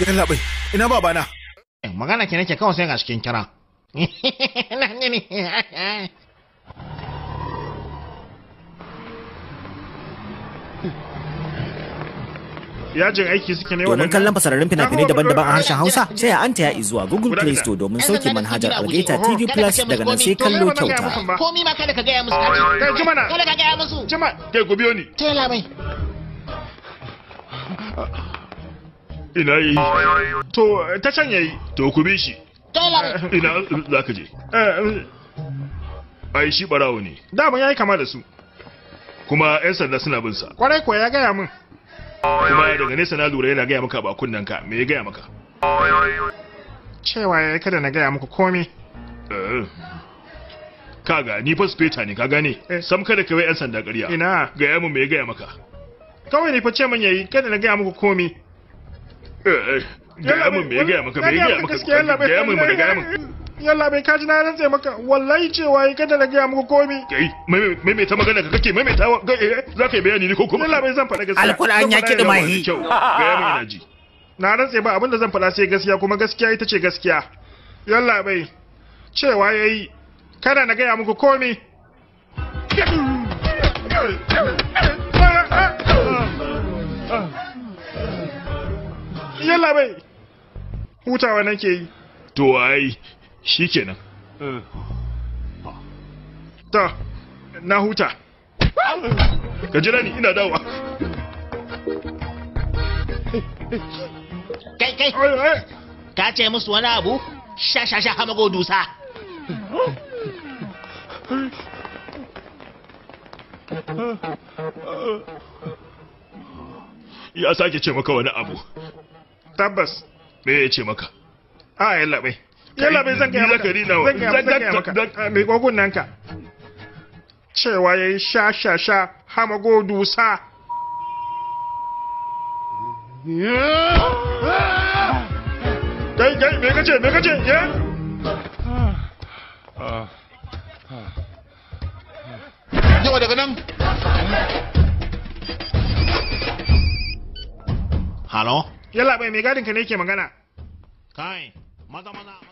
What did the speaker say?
Yalla bai, ina babana? Magana ke nake kawai sai ga cikin kira. yajin aiki suke ne Domin kallon fasararrun fina-finai daban-daban a harshen Hausa sai a anta ya zuwa Google Play Store domin sauke manhajar Algaita TV Plus daga nan sai kallo kyauta. Komi ma kada ka gaya musu kaci. Kai jima na. Kada ka gaya musu. Jima, kai ku biyo ni. Tela mai. Ina yi. To, ta can yayi. To ku bi shi. Tela mai. Ina za ka je. Ai shi barawo ne. Dama yayi kama da su. Kuma 'yan sanda suna bin sa. Kwarai kuwa ya gaya min. Kuma daga nesa na lura yana gaya maka ba kunnen ka. Me ya gaya maka? Cewa ya kada na gaya muku komai. Kaga ni fa speta ne ka gane. Sam kada ka wai 'yan sanda ƙarya. Ina. Gaya min me ya gaya maka. Kawai ne fa ce min yayi kada na gaya muku komai. Gaya min me ya gaya maka me ya gaya maka. Gaya min me gaya min. yalla bai kaji na rantse maka wallahi cewa yi kada na gaya muku komi kai maimaita magana ka kake maimaita za ka yi bayani ne ko kuma yalla bai zan faɗa gaskiya alkur'an ya kiɗi mahi kyau gaya min ina ji na rantse ba abinda zan faɗa sai gaskiya kuma gaskiya ita ce gaskiya yalla bai cewa yayi kada na gaya muku komi yalla bai hutawa nake yi to ai shi kenan ta na huta ka jira ni ina dawa Kai kai. Ka ce musu wani abu? Sha sha sha hamago dusa. ya sake ce maka wani abu tabbas me ya ce maka a yalla bai yalla bai zan gaya maka zan gaya maka mai gogun nan ka cewa yayi sha sha sha hamago dusa kai kai me kace me kace ya Yawa daga nan. Halo? Yalla bai mai gadin ka ne ke magana. Kai, maza maza.